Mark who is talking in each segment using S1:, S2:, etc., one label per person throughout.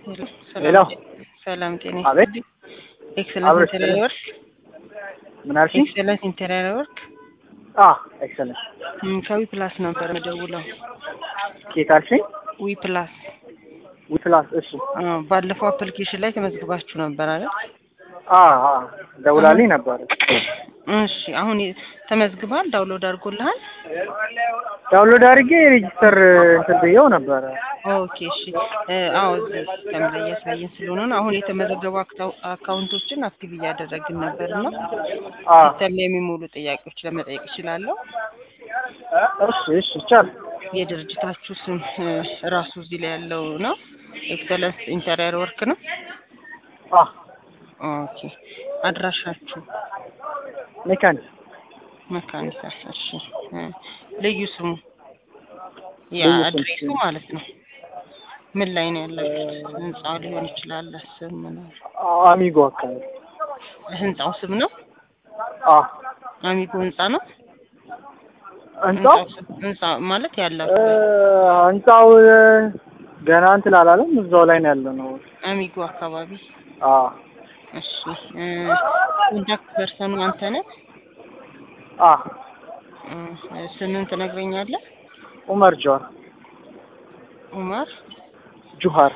S1: ሄሎ
S2: ሰላም ጤና
S1: አቤት
S2: ኤክሰለንስ
S1: አብረሽ
S2: ኢንተሪየር ወርክ
S1: ምን አልሽኝ?
S2: ኤክሰለንስ ኢንተሪየር ወርክ
S1: አ ኤክሰለንት
S2: እም፣ ከዊ ፕላስ ነበር መደውለው
S1: ኬት አልሽኝ?
S2: ዊ ፕላስ
S1: ዊፕላስ እሺ
S2: አ፣ ባለፈው አፕሊኬሽን ላይ ተመዝግባችሁ ነበር አይደል?
S1: አ አ ደውላልኝ ነበር።
S2: እሺ አሁን የ- ተመዝግባል? ዳውንሎድ አድርጎልሃል?
S1: ዳውንሎድ አድርጌ ሬጂስተር እንትን ብዬው ነበረ።
S2: ኦኬ እሺ እ፣ አዎ እዚህ ሲስተም ላይ እያሳየን ስለሆነ ነው። አሁን የተመዘገቡ አክታው- አካውንቶችን አክቲቭ እያደረግን ነበር እና
S1: አ
S2: ሲስተም ላይ የሚሞሉ ጥያቄዎች ለመጠየቅ እችላለሁ?
S1: እሺ እሺ ይቻል
S2: የድርጅታችሁ ስም እ፣ ራሱ እዚህ ላይ ያለው ነው። ኤክሰለንስ ኢንተሪየር ወርክ ነው።
S1: አ
S2: ኦኬ አድራሻችሁ
S1: ሜካኒክ
S2: መካኒሳ። እሺ እ፣ ልዩ ስሙ ያ
S1: ልዩ ስም
S2: አድሬሱ
S1: ስም።
S2: ማለት ነው። ምን ላይ ነው ያላችሁት? ህንጻው ሊሆን ይችላል። ስም ምናምን
S1: አሚጎ አካባቢ
S2: ህንጻው ስም ነው።
S1: አ
S2: አሚጎ ህንጻ ነው።
S1: ህንጻው
S2: ስም- ህንጻ ማለት
S1: እ፣
S2: ያለው
S1: ህንጻው እ፣ ገና እንትን አላለም። እዛው ላይ ነው ያለው ነው።
S2: አሚጎ አካባቢ።
S1: አ
S2: እሺ እ፣ ኮንታክት ፐርሰኑ አንተ ነህ?
S1: አ
S2: እ፣ ስምን ትነግረኛለህ?
S1: ኡመር ጆር
S2: ኡመር
S1: ጁሃር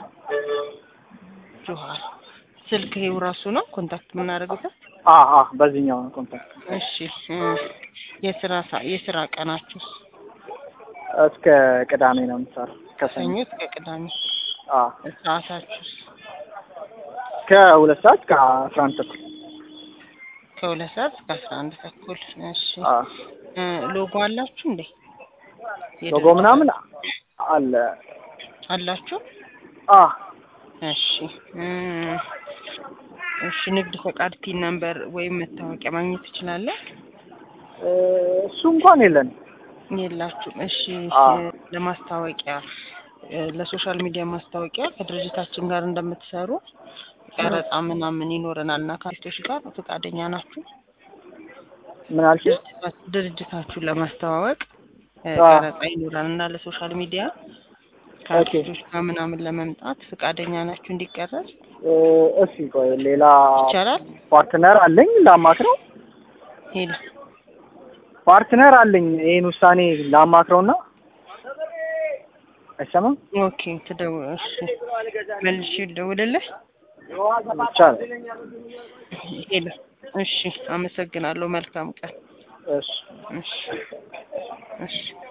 S2: ጆሃር። ስልክ ይኸው ራሱ ነው ኮንታክት የምናደርግበት።
S1: አ አ በዚህኛው ነው ኮንታክት
S2: እሺ እ፣ የስራ ሰ- የስራ ቀናችሁ
S1: እስከ ቅዳሜ ነው የምሰራው ከሰኞ
S2: ሰኞ እስከ ቅዳሜ።
S1: አ
S2: ሰዓታችሁስ
S1: ከሁለት ሰዓት ከአስራ አንድ ተኩል
S2: ከሁለት ሰዓት እስከ አስራ አንድ ተኩል። እሺ
S1: አ
S2: እ፣ ሎጎ አላችሁ እንዴ?
S1: ሎጎ ምናምን አለ
S2: አላችሁ?
S1: አ
S2: እሺ እ፣ እሺ ንግድ ፈቃድ ፒን ነምበር ወይም መታወቂያ ማግኘት ትችላለህ?
S1: እ፣ እሱ እንኳን የለንም
S2: የላችሁም። እሺ
S1: አ
S2: እ፣ ለማስታወቂያ እ፣ ለሶሻል ሚዲያ ማስታወቂያ ከድርጅታችን ጋር እንደምትሰሩ ቀረጻ ምናምን ይኖረናል እና ከአርቲስቶች ጋር ፈቃደኛ ናችሁ?
S1: ምን አልሽኝ?
S2: ድርጅታ- ድርጅታችሁን ለማስተዋወቅ እ፣
S1: አ
S2: ቀረጻ ይኖራል እና ለሶሻል ሚዲያ
S1: ኦኬ
S2: ከአርቲስቶች ጋር ምናምን ለመምጣት ፈቃደኛ ናችሁ እንዲቀረጽ
S1: እ፣ እሺ ቆይ ሌላ
S2: ይቻላል?
S1: ፓርትነር አለኝ ላማክረው
S2: ሄሎ
S1: ፓርትነር አለኝ ይሄን ውሳኔ ላማክረውና አይሰማም
S2: ኦኬ ትደው እሺ መልሼ ልደውልልህ
S1: ይቻላል
S2: ሄሎ እሺ አመሰግናለሁ መልካም ቀን
S1: እሺ
S2: እሺ እሺ